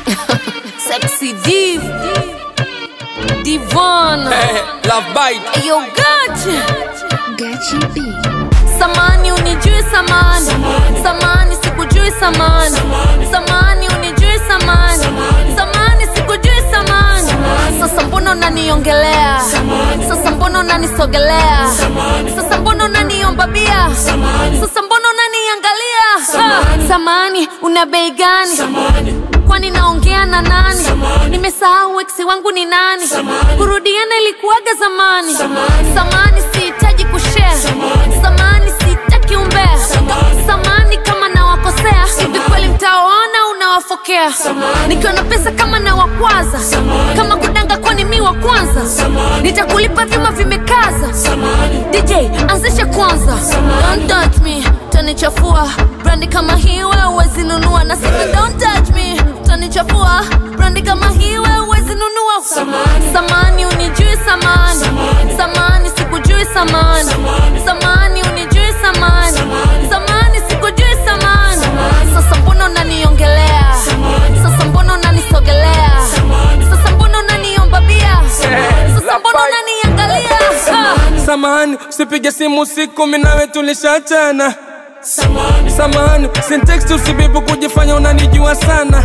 Sexy Div. Divon. Hey, love bite. Yo, gotcha. Gachi B. Samani unijui samani. Samani sikujui samani. Samani unijui samani. Samani sikujui samani. Sasa mbona unaniongelea? Sasa mbona unanisogelea? Sasa mbona unaniomba bia? Sasa mbona unaniangalia? Ha, Samani una bei gani? kwani naongea na nani nimesahau eksi wangu ni nani kurudiana ilikuwaga zamani samani sihitaji kushare samani sihitaki umbea samani kama nawakosea hivi kweli mtawaona unawafokea nikiwa na pesa kama nawakwaza kama kudanga kwani mi wa kwanza nitakulipa vyuma vimekaza dj anzisha kwanza don't touch me tanichafua brandi kama hii wewe huwezi nunua na sasa don't touch me tanichafua brandi kama hii wewe huwezi nunua samani unijui samani samani sikujui samani samani unijui samani samani sikujui samani sasa mbona unaniongelea sasa mbona unanisogelea sasa mbona unaniomba bia sasa mbona unaniangalia Ah. Samahani, usipige simu usiku, mimi nawe tulishachana. Samahani, sintext usibibu kujifanya unanijua sana.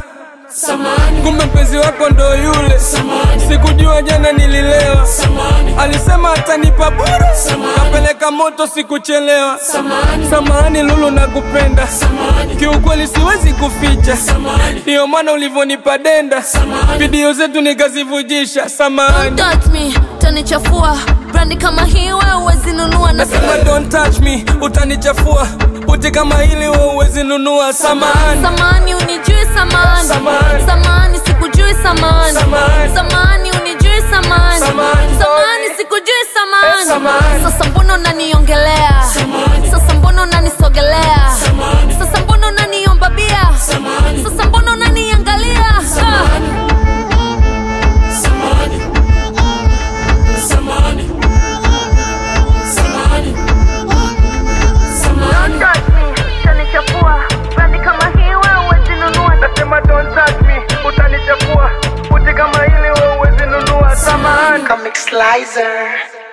Kumbe mpenzi wako ndo yule, sikujua jana nililewa. Alisema atanipa bure, kapeleka moto sikuchelewa. Samahani Lulu, nakupenda kiukweli, siwezi kuficha, ndiyo maana ulivyonipa denda, video zetu nikazivujisha. Samahani. Don't touch me, tanichafua brandi kama hii wewe huwezi nunua na Nasema don't touch me, utanichafua uti kama hili wewe huwezi nunua. Samahani, samani unijui samani Samani. samani sikujui samani Samani. samani unijui samani Samani. samani sikujui Eh, samani samani. sasa mbona unaniongelea sasa mbona unanisogelea sasa mbona unaniomba bia sasa mbona unaniangalia Ah. Don't touch me, tanichafua brandi kama hii wewe huwezi nunua nasema don't touch me, utanichafua uti kama hili wewe huwezi nunua. Samahani. Comic Slicer.